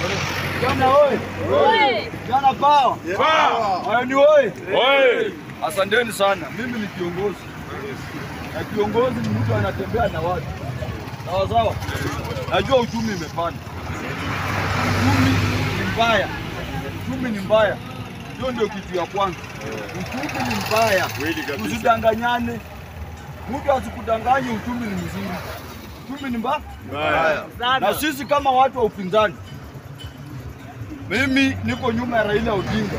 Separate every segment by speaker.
Speaker 1: Vijana oye! Vijana pawa! Mayoni oye! Asanteni sana. Mimi ni kiongozi na kiongozi ni mtu anatembea na watu sawa sawa. Najua uchumi imepanda, uchumi ni mbaya, uchumi ni mbaya. Hiyo ndio kitu ya kwanza. Uchumi ni mbaya, usidanganyane. Mtu asikudanganye, uchumi ni mzuri, uchumi ni mbaya. Na sisi kama watu wa upinzani, mimi niko nyuma ya Raila Odinga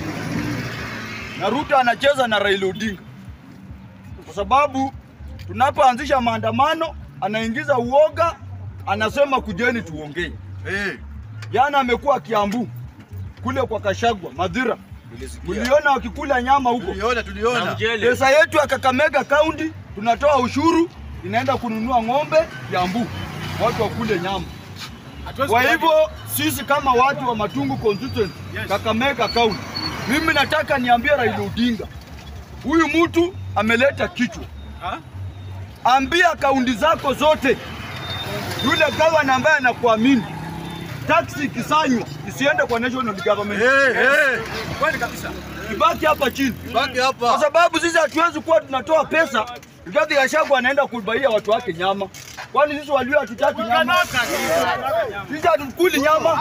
Speaker 1: na Ruto anacheza na Raila Odinga kwa sababu tunapoanzisha maandamano anaingiza uoga, anasema kujeni tuongee. Jana amekuwa Kiambu kule kwa Kashagwa Madhira, mliona wakikula nyama huko.
Speaker 2: Tuliona, tuliona.
Speaker 1: Pesa yetu ya Kakamega County tunatoa ushuru inaenda kununua ng'ombe Kiambu, watu wakule nyama. Kwa hivyo sisi kama watu wa Matungu constituency Kakamega County, mimi nataka niambie Raila Odinga, huyu mtu ameleta kichwa. Ambia kaunti zako zote, yule gavana ambaye anakuamini, taksi ikisanywa isiende kwa national government,
Speaker 2: Eh, eh.
Speaker 1: ibaki hapa chini
Speaker 2: Baki
Speaker 1: kwa
Speaker 2: hapa.
Speaker 1: sababu sisi hatuwezi kuwa tunatoa pesa Rigathi Gachagua anaenda kubaia watu wake nyama. Kwani sisi walio hatutaki nyama? Sisi hatukuli nyama.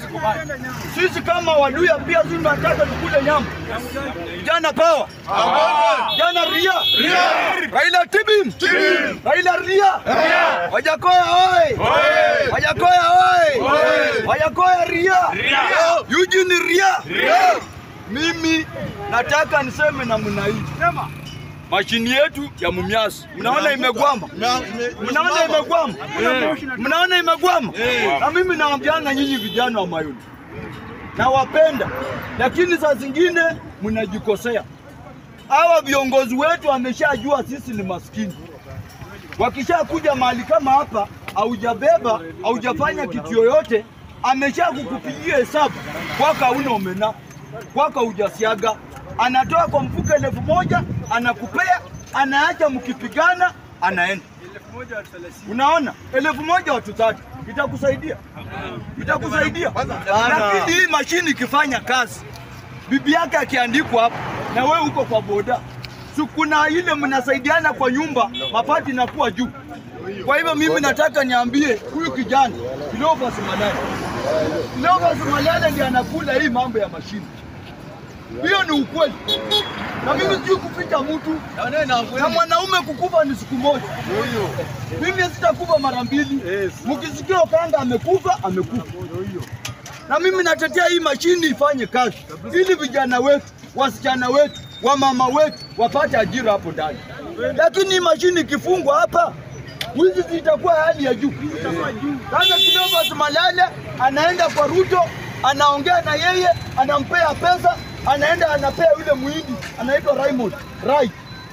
Speaker 1: Sisi kama Waluya pia sisi tunataka tukule nyama. Vijana pawa. Vijana ria. Raila tibim. Raila ria. Wajakoya oi. Wajakoya oi. Wajakoya ria. Eugene ria. Mimi nataka niseme namna hii. Mashini yetu ya Mumias, mnaona imegwama,
Speaker 2: Na- ime-
Speaker 1: mnaona imegwama, mnaona imegwama. Na mimi naambiana nyinyi vijana wa Mayoni, nawapenda, lakini saa zingine mnajikosea. Hawa viongozi wetu wameshajua sisi ni maskini. Wakishakuja mahali kama hapa, haujabeba haujafanya kitu yoyote, amesha kukupigia hesabu kwaka hauna omena, kwaka hujasiaga, anatoa kwa mfuko elfu moja anakupea, anaacha mkipigana, anaenda. Unaona, elfu moja watu tatu itakusaidia, itakusaidia. Lakini hii mashini ikifanya kazi, bibi yake akiandikwa hapa na wewe uko kwa boda, si kuna ile mnasaidiana kwa nyumba, mapato inakuwa juu. Kwa hivyo mimi nataka niambie huyu kijana Cleophas Malala, Cleophas Malala ndiye anakula hii mambo ya mashini. Hiyo ni ukweli, na mimi sijui kuficha mtu
Speaker 2: Na nene na kweli.
Speaker 1: na mwanaume kukufa ni siku moja. Mimi sitakufa mara mbili. Mkisikia Okanga amekufa, amekufa. Na mimi natetea hii mashini ifanye kazi ili vijana wetu, wasichana wetu, wamama wetu wapate ajira hapo ndani. Lakini hii mashini ikifungwa hapa, wizi zitakuwa hali ya juu. Sasa Cleophas Malala anaenda kwa Ruto, anaongea na yeye, anampea pesa, anaenda anapea yule muhindi anaitwa Raymond Rai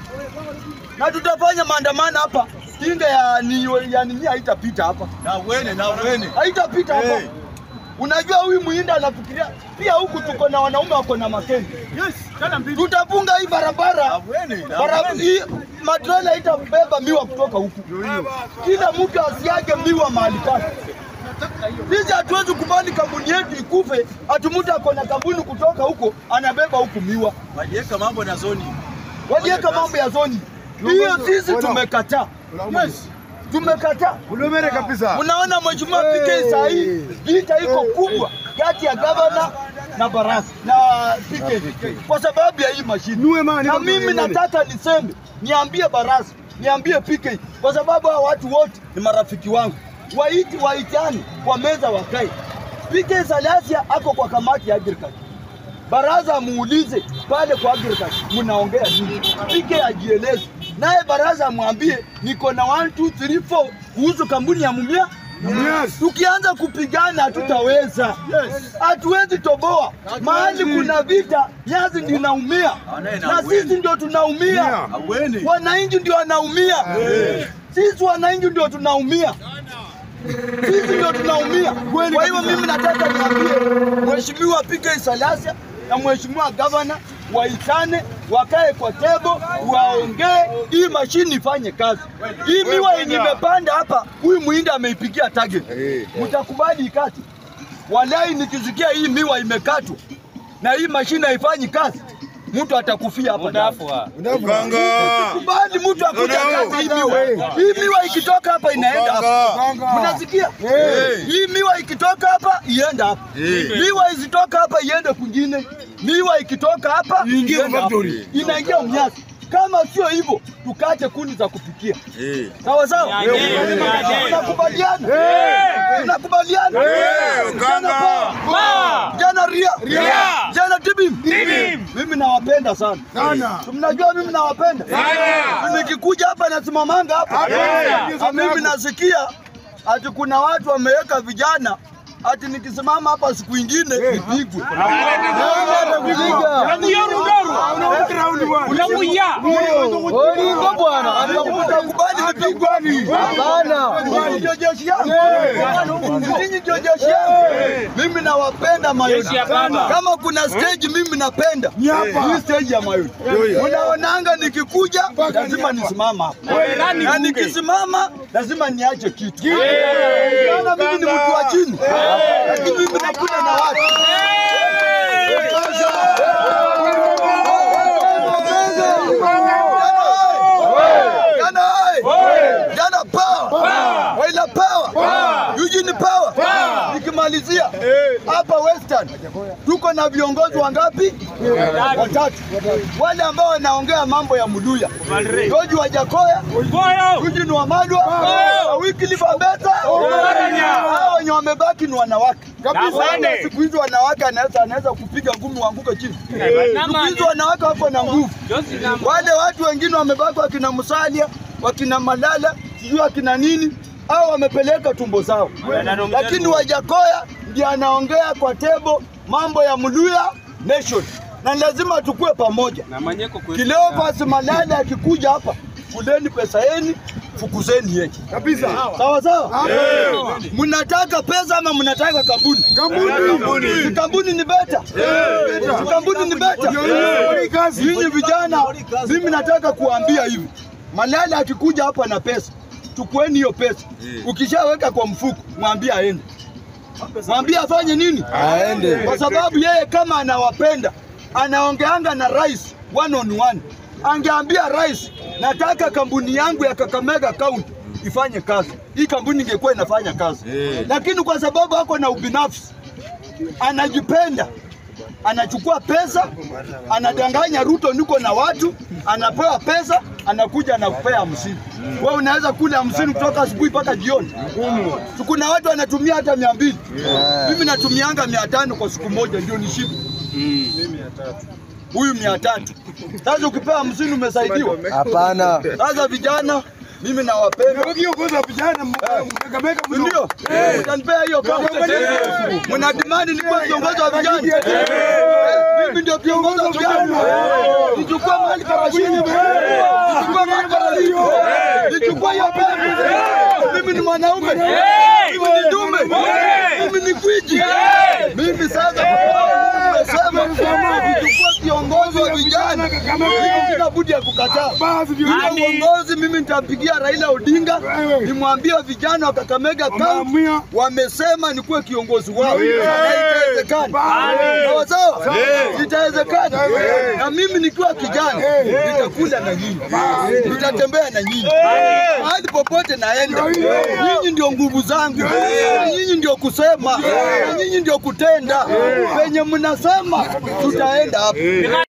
Speaker 1: na tutafanya maandamano hapa. Kinga ya ni ya nini haitapita hapa,
Speaker 2: Na wene, na wene.
Speaker 1: haitapita hapa.
Speaker 2: Hey.
Speaker 1: Unajua huyu muhinda anafikiria pia, huku tuko na wanaume wako na makeni. Tutafunga hii barabara,
Speaker 2: Awene, na
Speaker 1: barabara
Speaker 2: awene.
Speaker 1: hii matrela itabeba miwa kutoka huku, kila mtu asiage miwa mahali pake. Sisi hatuwezi kubali kampuni yetu ikufe, ati mtu ako na kampuni kutoka huko anabeba huku miwa
Speaker 2: Waliweka mambo na zoni.
Speaker 1: waliweka mambo ya zoni hiyo, sisi tumekataa, yes, tumekataa.
Speaker 3: Ulumere kabisa.
Speaker 1: Unaona mheshimiwa PK saa hii vita iko kubwa kati ya gavana na baraza na PK kwa sababu ya hii mashine,
Speaker 3: Nue mani,
Speaker 1: na
Speaker 3: nue
Speaker 1: mimi
Speaker 3: mani.
Speaker 1: nataka niseme, niambie baraza, niambie PK kwa sababu hao watu wote ni marafiki wangu, waiti waitani kwa meza wakae. PK Salasia ako kwa kamati ya agriculture baraza muulize pale kwa agriculture mnaongea nini, PK ajieleze naye baraza amwambie niko na 1 2 3 4 kuhusu kampuni ya Mumia.
Speaker 3: Yes.
Speaker 1: Tukianza kupigana hatutaweza, hatuwezi toboa. Mahali kuna vita, Nyazi ndio inaumia
Speaker 2: Anaye na
Speaker 1: na
Speaker 2: kweli.
Speaker 1: sisi ndio tunaumia,
Speaker 2: Awene.
Speaker 1: wananchi ndio wanaumia, sisi wananchi ndio tunaumia sisi ndio tunaumia. Kwa hivyo mimi nataka niambie Mheshimiwa PK Salasia na Mheshimiwa Gavana waitane, wakae kwa tebo, waongee, hii mashini ifanye kazi. Hii miwa yenye imepanda hapa, huyu muhindi ameipigia target, mtakubali ikati? Walai, nikisikia hii miwa imekatwa na hii mashine haifanyi kazi, mtu atakufia hapa ndani.
Speaker 3: Uganga.
Speaker 1: Bali mtu akuja kati hii miwa. Hii miwa ikitoka hapa inaenda hapa. Mnasikia? Hii miwa ikitoka hapa ienda hapa. Miwa isitoka hapa iende kwingine. Miwa ikitoka hapa
Speaker 3: Iingie
Speaker 1: iende hapa.
Speaker 3: factory.
Speaker 1: Inaingia mnyasi. Kama sio hivyo, tukate kuni za kupikia.
Speaker 3: Eh.
Speaker 1: Sawa sawa? Tunakubaliana? Tunakubaliana? Jana pa. Jana ria. Jana tibim. Mimi nawapenda sana. Mnajua mimi nawapenda. Nikikuja hapa nasimamanga hapa. Na mimi nasikia ati kuna watu wameweka vijana ati nikisimama hapa siku ingine nipigwe. Oringo bwana, utakubali nipigwe? Hapana. Ninyi ndio jeshi yangu. Ninyi ndio jeshi yangu. Mimi nawapenda Mayoni. Kama kuna stage mimi napenda hii stage ya Mayoni. Unaonanga nikikuja lazima nisimama hapa. Na nikisimama lazima niache kitu. Maana mimi ni mtu wa chini. Lakini mimi nakuja na watu. Jana hai! Jana power! Waila power! Eugene power! Nikimalizia hapa Western tuko na viongozi wangapi? Watatu. Wale ambao wanaongea mambo ya Muluya. George Wajakoya, Eugene Wamalwa, Wycliffe Ambeta. Hao wenye wamebaki ni wanawake. Kabisa. Siku hizi wanawake anaweza anaweza kupiga ngumi uanguke chini. Siku hizi wanawake wako na nguvu. Wale watu wengine wamebaki wakina Musalia, wakina Malala, sijui wakina nini, au wamepeleka tumbo zao, lakini Wajakoya ndiye anaongea kwa tebo mambo ya Muluya Nation, na lazima tukue pamoja. Cleophas Malala akikuja hapa, kuleni pesa yenu, fukuzeni yeye kabisa. Sawa sawa. Mnataka pesa ama mnataka kampuni? Kampuni. Si kampuni ni beta. Si kampuni ni beta. Nyinyi vijana, mimi nataka kuambia hivi, Malala akikuja hapa na pesa, chukueni hiyo pesa. Ukishaweka kwa mfuko, mwambie aende, mwambie afanye nini? Aende, kwa sababu yeye kama anawapenda, anaongeanga na rais one on one. Angeambia rais, nataka kampuni yangu ya Kakamega County ifanye kazi, hii kampuni ingekuwa inafanya kazi, lakini kwa sababu ako na ubinafsi, anajipenda anachukua pesa, anadanganya Ruto, niko na watu, anapewa pesa, anakuja anakupea hamsini. Wewe unaweza kula hamsini kutoka asubuhi mpaka jioni. Si Kuna watu wanatumia hata mia mbili. Mimi natumianga mia tano kwa siku moja ndio nishibe. Huyu mia tatu. Sasa ukipewa hamsini umesaidiwa.
Speaker 4: Hapana.
Speaker 1: Sasa vijana, mimi nawapenda. Ndio, utanipea hiyo kama mna demand nikuwa kiongozi wa vijana. Mimi ndio kiongozi wa vijana. Nichukue mahali kama chini. Nichukue mahali kama chini. Nichukue hiyo pesa. Mimi ni mwanaume. Mimi ni dume. Mimi ni gwiji. Mimi sasa nimesema nichukue kiongozi wa vijana. Mimi sina budi ya kukataa. Ile uongozi mimi nitampigia Raila Odinga nimwambie vijana wa Kakamega County wamesema nikuwe kiongozi wao, na itawezekana. Sawa sawa, itawezekana. Na mimi nikiwa kijana nitakula na nyinyi, nitatembea na nyinyi mahali popote naenda. Nyinyi ndio nguvu zangu, na nyinyi ndio kusema, na nyinyi ndio kutenda. Penye mnasema tutaenda hapo.